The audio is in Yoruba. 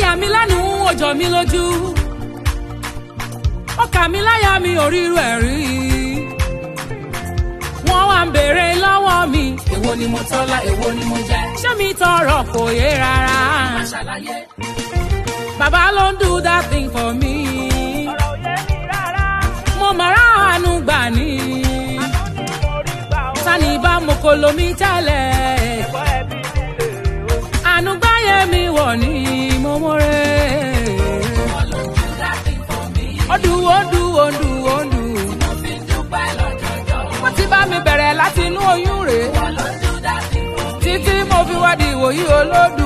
yà mí lẹ́nu ó jọ mí lójú ó kà mí láyà mi ò ríru ẹ̀ rí wọ́n wá ń béèrè lọ́wọ́ mi èwo ni mo tọ́lá èwo ni mo jẹ́. ṣé mi tọrọ kò yé rárá má ṣàlàyé. bàbá ló ń do that thing for me ọ̀rọ̀ òye mi rárá. mo mọ̀ ráàánú gbà ní àánú ni mo rí gbà ó. sani bá mo kò lomi tẹ́lẹ̀ ẹ̀kọ́ ẹbí mi lè o. àánú gbáyé mi wọ̀ ní mo mọ̀rẹ́ ọlọ́run dábì fún mi. ọdún ọdún ọdún ọdún mo fi dúpẹ́ lọ́jọ́jọ́. wọ́n ti bá mi bẹ̀rẹ̀ láti inú oyún rèé ọlọ́run dábì fún mi. títí mo fi wá di ìwòyí olódù